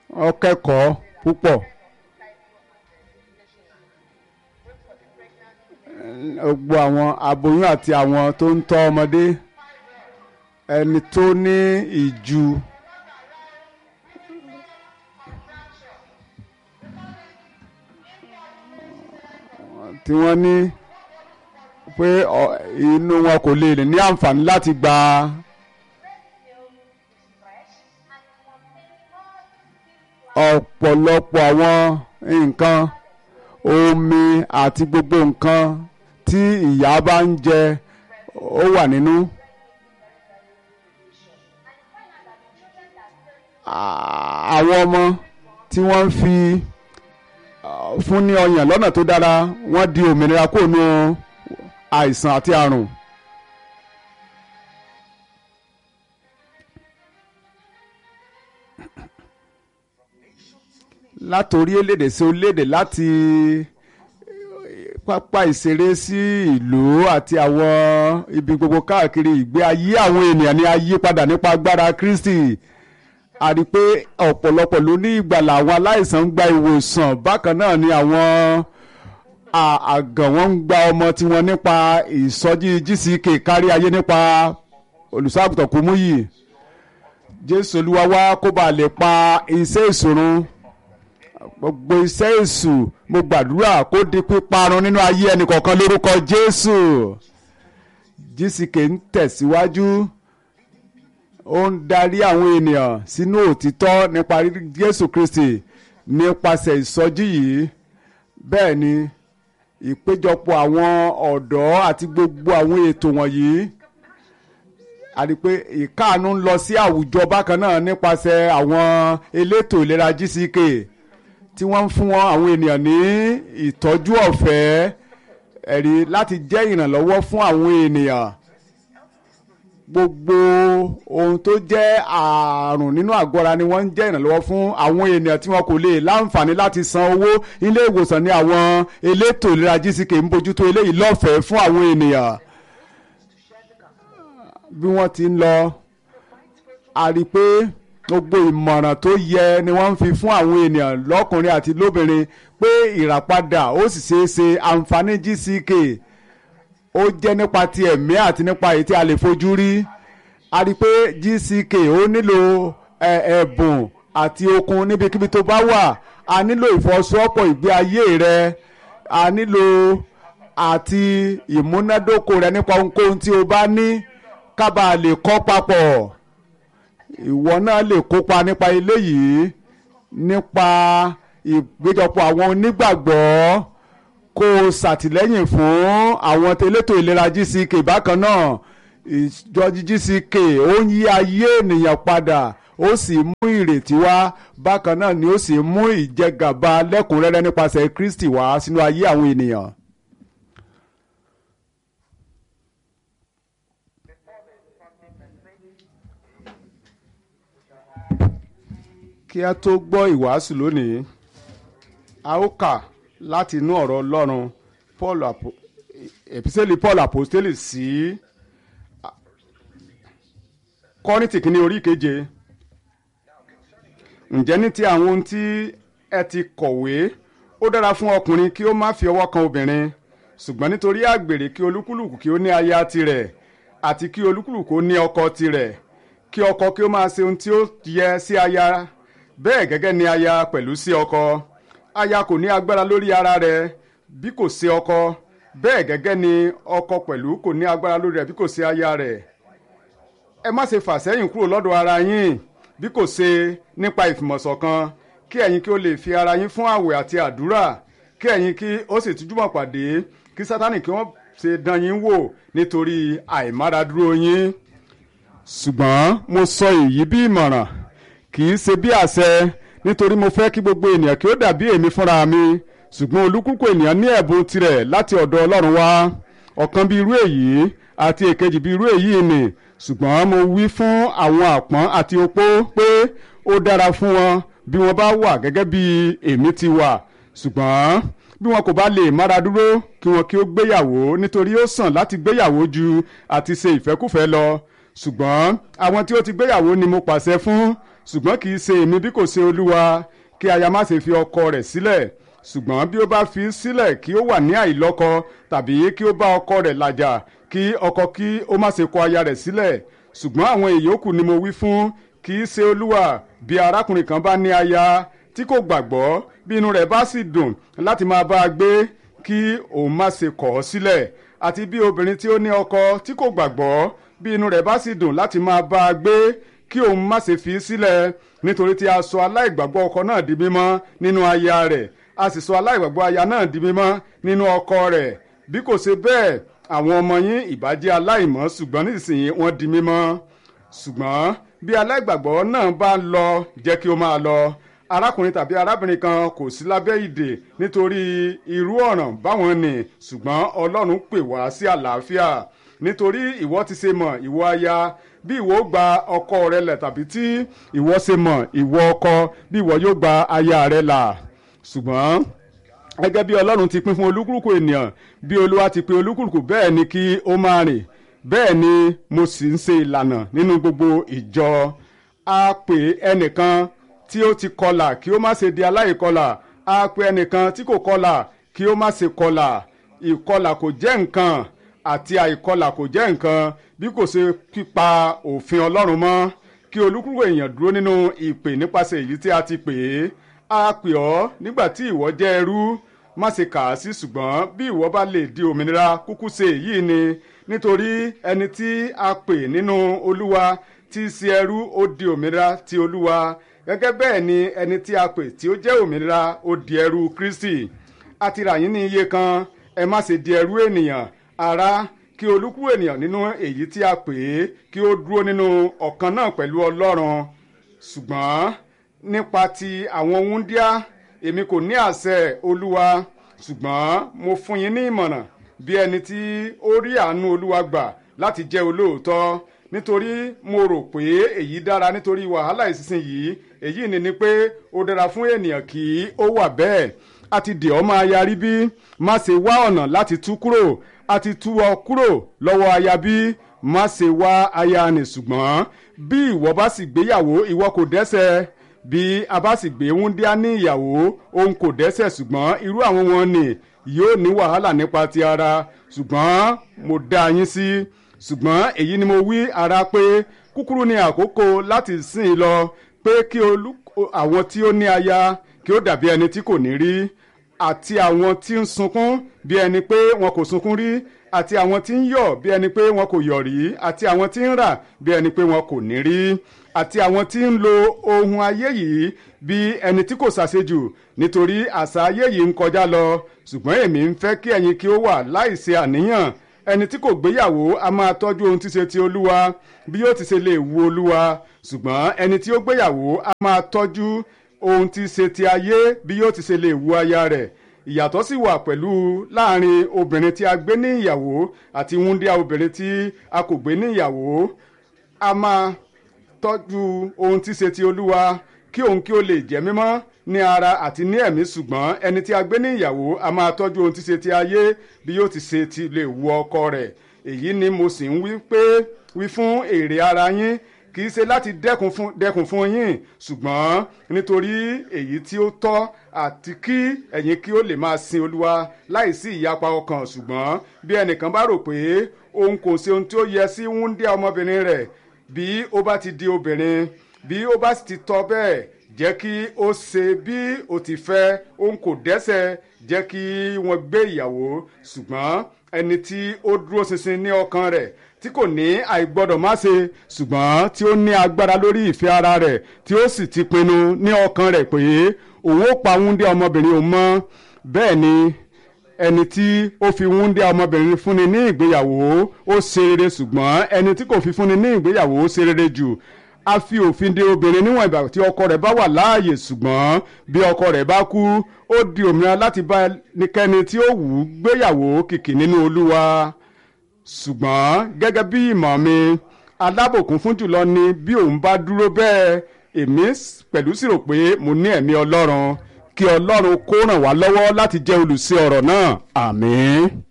wọ́n kẹ́kọ̀ọ́ púpọ̀. gbogbo àwọn aboyún àti àwọn tó ń tọ́ ọmọdé ẹni tó ní ìju tí wọ́n ní pé ọ- inú wọn kò lè ní àǹfààní láti gba ọ̀pọ̀lọpọ̀ àwọn nǹkan omi àti gbogbo nǹkan tí ìyá bá ń jẹ ó wà nínú. À- àwọn ọmọ tí wọ́n ń fi ah, fún ní ọyàn lọ́nà tó dára wọ́n di òmìnira kúrò nínú àìsàn àti àrùn. láti orílẹ̀-èdè sí orílẹ̀-èdè láti pápá ìṣeré sí ìlú àti àwọn ibi gbogbo káàkiri ìgbé ayé àwọn ènìyàn ní ayé padà nípa agbára Kristi a rí i pé ọ̀pọ̀lọpọ̀ ló ní ìgbàlà àwọn aláìsàn ń gba ìwòsàn bákan náà ni àwọn à- àgàn wọn ń gba ọmọ tiwọn nípa ìsọjí GCK kárí ayé nípa olùṣọ́àgùtàn Kúmúyì Jésù Olúwa wá kó bàa lè pa iṣẹ́ ìṣòro gbogbo iṣẹ́ èṣù mo gbàdúrà kó di píparun nínú ayé ẹnìkọ̀ọ̀kan lórúkọ Jésù GCK ń tẹ̀síwájú ó ń darí àwọn ènìyàn sínú òtítọ́ nípa rírí Jésù Kristi nípasẹ̀ ìsọjí yìí bẹ́ẹ̀ ni ìpéjọpọ̀ àwọn ọ̀dọ́ àti gbogbo àwọn ètò wọ̀nyí a rí i pé ìkáàánú ń lọ sí àwùjọ bákan náà nípasẹ̀ àwọn elétò ìlera GCK tí wọ́n ń fún wọn àwọn ènìyàn ní ìtọ́jú ọ̀fẹ́ ẹ̀rí láti jẹ́ ìrànlọ́wọ́ fún àwọn ènìyàn gbogbo ohun tó jẹ́ àrùn nínú àgọ́ ara ni wọ́n ń jẹ́ ìrànlọ́wọ́ fún àwọn ènìyàn tí wọn kò lè láǹfààní láti san owó ilé ìwòsàn ní àwọn elétò ìlera GCK ń bójútó eléyìí lọ́fẹ̀ẹ́ fún àwọn ènìyàn bí wọ́n ti ń lọ a rí i pé gbogbo ìmọ̀ràn tó yẹ ni wọ́n ń fi fún àwọn ènìyàn lọ́kùnrin àti lóbìnrin pé ìràpadà ó sì ṣeé ṣe àǹfààní GCK ó jẹ́ nípa ti ẹ̀mí àti nípa èyí tí a lè fojú rí a rí i pé GCK ó nílò ẹ- ẹ̀bùn àti okun níbikíbi tó bá wà a nílò ìfọwọ́sowọ́pọ̀ ìgbé ayé rẹ a nílò àti ìmúnádóko rẹ nípa ohunkóhun tí o bá ní kábà lè kọ́ papọ̀ ìwọ náà lè kópa nípa eléyìí nípa ìgbéjọpọ̀ àwọn onígbàgbọ́ kó o ṣàtìlẹ́yìn fún àwọn elétò ìlera GCK bákan náà ìjọ GCK ó ń yí ayé ènìyàn padà ó sì mú ìrètí wá bákan náà ni ó sì mú ìjẹgàba lẹ́kùnrẹ́rẹ́ nípasẹ̀ Kristi wá sínú ayé àwọn ènìyàn. kí a tó gbọ́ ìwàásù lónìí a ó kà láti inú ọ̀rọ̀ Ọlọ́run Paul apo episẹ́lì Paul apostoli sí Kọ́ríńtì kìíní orí keje ǹjẹ́ ní ti àwọn ohun tí ẹ ti kọ̀wé ó dára fún ọkùnrin kí ó má fi ọwọ́ kan obìnrin ṣùgbọ́n nítorí àgbèrè kí olúkúlùkù kí ó ní aya tirẹ̀ àti kí olúkúlùkù ó ní ọkọ tirẹ̀ kí ọkọ kí ó máa ṣe ohun tí ó yẹ sí aya bẹ́ẹ̀ gẹ́gẹ́ ni aya pẹ̀lú sí ọkọ aya kò ní agbára lórí ara rẹ̀ bí kò sí ọkọ bẹ́ẹ̀ gẹ́gẹ́ ni ọkọ pẹ̀lú kò ní agbára lórí rẹ̀ bí kò sí aya rẹ̀ ẹ má ṣe fà sẹ́yìn kúrò lọ́dọ̀ ara yín bí kò ṣe nípa ìfìmọ̀ṣọ̀kan kí ẹ̀yin kí ó lè fi ara yín fún àwẹ̀ àti àdúrà kí ẹ̀yin kí ó sì tújúmọ̀ pàdé kí sátánì kí wọ́n ṣe dán yín wò nítorí àìmáradúró yín ṣùgbọ́n mo sọ èyí bí ìmọ̀ràn kì í ṣe bí àṣẹ nítorí mo fẹ́ kí gbogbo ènìyàn kí ó dàbí èmi fúnra mi ṣùgbọ́n olúkúlùkù ènìyàn ní ẹ̀bùn tirẹ̀ láti ọ̀dọ̀ Ọlọ́run wá ọ̀kan bí irú èyí àti èkejì bí irú èyí ni ṣùgbọ́n mo wí fún àwọn àpọ́n àti opó pé ó dára fún wọn bí wọ́n bá wà gẹ́gẹ́ bí èmi ti wà ṣùgbọ́n bí wọn kò bá lè mára dúró kí wọn kí ó gbéyàwó nítorí ó sàn láti gbéyàwó ju àti ṣe ìfẹ́kùfẹ́ lọ ṣùgbọ́n àwọn tí ó ti gbéyàwó ni mo pàṣẹ fún ṣùgbọ́n kì í ṣe èmi bí kò ṣe olúwa kí aya má ṣe fi ọkọ rẹ̀ sílẹ̀ ṣùgbọ́n bí ó bá fi sílẹ̀ kí ó wà ní àìlọ́kọ tàbí kí ó bá ọkọ rẹ̀ làjà kí ọkọ kí ó má ṣe kọ aya rẹ̀ sílẹ̀ ṣùgbọ́n àwọn ìyókù ni mo wí fún kì í ṣe olúwa bí arákùnrin kan bá ní aya tí kò gbàgbọ́ bí inú rẹ̀ bá sì dùn láti máa bá a gbé kí òun má ṣe kọ̀ ọ́ sílẹ̀ àti bí obìnrin tí ó ní ọkọ tí kò gbàgbọ́ bí inú rẹ̀ bá sì dùn láti máa bá a gbé kí òun má ṣe fi í sílẹ̀ nítorí tí a sọ aláìgbàgbọ́ ọkọ náà di mímọ́ nínú aya rẹ̀ a sì sọ aláìgbàgbọ́ aya náà di mímọ́ nínú ọkọ rẹ̀ bí kò ṣe bẹ́ẹ̀ àwọn ọmọ yín ìbá jẹ́ aláìmọ́ ṣùgbọ́n nísìnyí wọ́n di mímọ́ ṣùgbọ́n bí aláìgbàgbọ́ náà bá lọ jẹ́ kí ó máa lọ arákùnrin tàbí arábìnrin kan kò sí lábẹ́ ìdè nítorí irú ọ̀ràn báwọn nì ṣùgbọ́n ọlọ́run pè wá sí àlàáfíà nítorí ìwọ ti ṣe mọ̀ ìwọ aya bí ìwọ gba ọkọ rẹ lẹ̀ tàbí tí ìwọ ṣe mọ̀ ìwọ ọkọ bí ìwọ yóò gba aya rẹ là ṣùgbọ́n gẹ́gẹ́ bí ọlọ́run ti pín fún olúkúlùkù ènìyàn bí olúwa ti pín olúkúlùkù bẹ́ẹ̀ ni kí ó máa rìn bẹ́ẹ̀ ni mo sì ń ṣe ìlànà nínú gbogbo ìjọ a pè ẹnìkan tí ó ti kọlà kí ó má ṣe di aláìkọlà a pè ẹnìkan tí kò kọlà kí ó má ṣe kọlà ìkọlà kò jẹ́ nǹkan àti àìkọlà kò jẹ́ nǹkan bí kò ṣe pípa òfin ọlọ́run mọ́ kí olúkúlùkù èèyàn dúró nínú ìpè nípasẹ̀ èyí tí a ti pè é a pè ọ́ nígbà tí ìwọ jẹ́ ẹrú má ṣe kà á sí ṣùgbọ́n bí ìwọ bá lè di òmìnira kúkú ṣe èyí ni nítorí ẹni tí a pè nínú olúwa tí í ṣe ẹrú ó di òmìnira ti olúwa gẹ́gẹ́ bẹ́ẹ̀ ni ẹni tí a pè tí ó jẹ́ òmìnira ó di ẹrú kristi a ti rà yín ní iye kan ẹ má ṣe di ẹrú ènìyàn ará kí olúkú ènìyàn nínú èyí tí a pè é kí ó dúró nínú ọ̀kan náà pẹ̀lú ọlọ́run ṣùgbọ́n nípa ti àwọn wúndíá èmi kò ní àṣẹ olúwa ṣùgbọ́n mo fún yín ní ìmọ̀ràn bí ẹni tí ó rí àánú olúwa gbà láti jẹ́ olóòótọ́ nítorí mo rò pé èyí dára nítorí wàhálà ìsinsìnyí èyí ni ni pé ó dára fún ènìyàn kí ó wà bẹ́ẹ̀ a ti dì ọ́ máa yarí bí má ṣe wá ọ̀nà láti tú kúrò a ti tú ọ kúrò lọ́wọ́ aya bí má ṣe wá aya nì ṣùgbọ́n bí ìwọ bá sì gbéyàwó ìwọ kò dẹ́ṣẹ̀ bí a bá sì gbé wúndíá ní ìyàwó òun kò dẹ́ṣẹ̀ ṣùgbọ́n irú àwọn wọn ni yóò ní wàhálà nípa ti ara ṣùgbọ́n mo dá yín sí ṣùgbọ́n èyí ni mo wí ara pé kúkúrú ni àkókò láti sìn lọ pé kí àwọn tí ó ní aya kí ó dàbí ẹni tí kò ní rí àti àwọn tí ń sunkún bí ẹni pé wọn kò sunkún rí àti àwọn tí ń yọ̀ bí ẹni pé wọn kò yọ̀ rí àti àwọn tí ń rà bí ẹni pé wọn kò ní rí àti àwọn tí ń lo ohun ayé yìí bí ẹni tí kò ṣàṣejù nítorí àṣà ayé yìí ń kọjá lọ ṣùgbọ́n èmi ń fẹ́ kí ẹ̀yin kí ó wà láìṣe àníyàn ẹni tí kò gbéyàwó a máa tọ́jú ohun tí ṣe ti olúwa bí yóò ti ṣe lè wu olúwa ṣùgbọ́n ẹni tí ó gbéyàwó a máa tọ́jú ohun tí ṣe ti ayé bí yóò ti ṣe lè wu aya rẹ̀ ìyàtọ̀ sì wà pẹ̀lú láàrin obìnrin tí a gbé ní ìyàwó àti wúndíá obìnrin tí a kò gbé ní ìyàwó a máa tọ́jú ohun tí ṣe ti olúwa kí òun kí ó lè jẹ́ mímọ́ ní ara àti ní ẹ̀mí ṣùgbọ́n ẹni tí a gbé ní ìyàwó a máa tọ́jú ohun tí ṣe ti ayé bí yóò ti ṣe ti lè wu ọkọ rẹ̀ èyí ni mo sì ń wí pé wí fún èrè ara yín kì í ṣe láti dẹ́kun fún dẹ́kun fún yín ṣùgbọ́n nítorí èyí tí ó tọ́ àti kí ẹ̀yin kí ó lè máa sin olúwa láìsí ìyapa ọkàn ṣùgbọ́n bí ẹnìkan bá rò pé òun kò ṣe ohun tí ó yẹ sí wúndíá ọmọbìnrin rẹ̀ bí ó bá ti di obìnrin bí ó bá ti tọ́ bẹ́ẹ̀ jẹ́ kí ó ṣe bí ó ti fẹ́ òun kò dẹ́ṣẹ̀ jẹ́ kí wọ́n gbé ìyàwó ṣùgbọ́n ẹni tí ó dúró ṣinṣin ní ọkàn rẹ̀ tí kò ní àìgbọ́dọ̀ má ṣe ṣùgbọ́n tí ó ní agbára lórí ìfẹ́ ara rẹ̀ tí ó sì ti pinnu ní ọkàn rẹ̀ pé òun ó pa wúndé ọmọbìnrin òun mọ́ bẹ́ẹ̀ ni ẹni tí ó fi wúndé ọmọbìnrin fúnni ní ìgbéyàwó ó ṣe rere ṣùgbọ́n ẹni tí kò fi fúnni ní ìgbéyàwó ó ṣe rere jù a fi òfin de obìnrin níwọ̀n ìgbà tí ọkọ rẹ̀ bá wà láàyè ṣùgbọ́n bí ọkọ rẹ̀ bá kú ó di òmìnira láti bá ẹnikẹ́ni tí ó wù ú gbéyàwó kìkì nínú olúwa ṣùgbọ́n gẹ́gẹ́ bí ìmọ̀ mi alábòkún fún jùlọ ni bí òun bá dúró bẹ́ẹ̀ èmi pẹ̀lú sì rò pé mo ní ẹ̀mí ọlọ́run kí ọlọ́run kó ràn wá lọ́wọ́ láti jẹ́ olùṣe ọ̀rọ̀ náà àmín.